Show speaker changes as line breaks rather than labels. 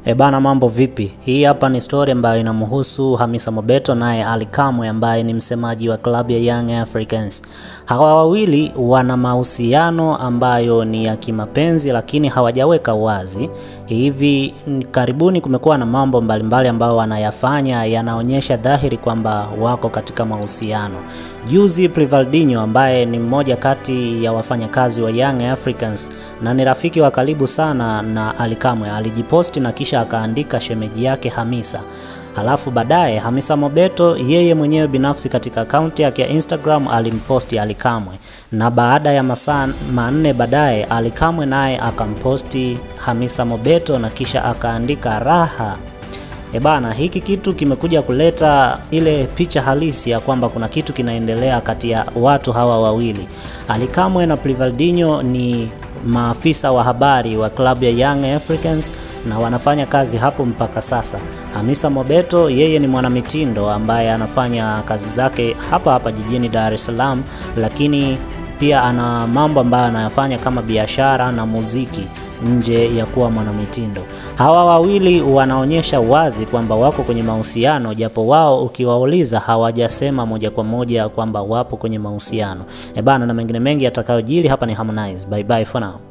E bana, mambo vipi? Hii hapa ni story ambayo inamhusu Hamisa Mobeto naye Ali Kamwe ambaye ni msemaji wa klabu ya Young Africans. Hawa wawili wana mahusiano ambayo ni ya kimapenzi, lakini hawajaweka wazi. Hivi karibuni kumekuwa na mambo mbalimbali ambayo wanayafanya yanaonyesha dhahiri kwamba wako katika mahusiano. Juzi Privaldinho ambaye ni mmoja kati ya wafanyakazi wa Young Africans na ni rafiki wa karibu sana na Ali Kamwe alijiposti na kisha akaandika shemeji yake Hamisa. Halafu baadaye Hamisa Mobeto yeye mwenyewe binafsi katika akaunti yake ya Instagram alimposti Ali Kamwe, na baada ya masaa manne baadaye Ali Kamwe naye akamposti Hamisa Mobeto na kisha akaandika raha. E bana, hiki kitu kimekuja kuleta ile picha halisi ya kwamba kuna kitu kinaendelea kati ya watu hawa wawili. Ali Kamwe na Privaldinho ni maafisa wa habari wa klabu ya Young Africans na wanafanya kazi hapo mpaka sasa. Hamisa Mobeto yeye ni mwanamitindo ambaye anafanya kazi zake hapa hapa jijini Dar es Salaam, lakini pia ana mambo ambayo anayafanya kama biashara na muziki nje ya kuwa mwanamitindo. Hawa wawili wanaonyesha wazi kwamba wako kwenye mahusiano, japo wao ukiwauliza hawajasema moja kwa moja kwamba wapo kwenye mahusiano. E bana, na mengine mengi yatakayojili hapa ni Harmonize. Bye bye for now.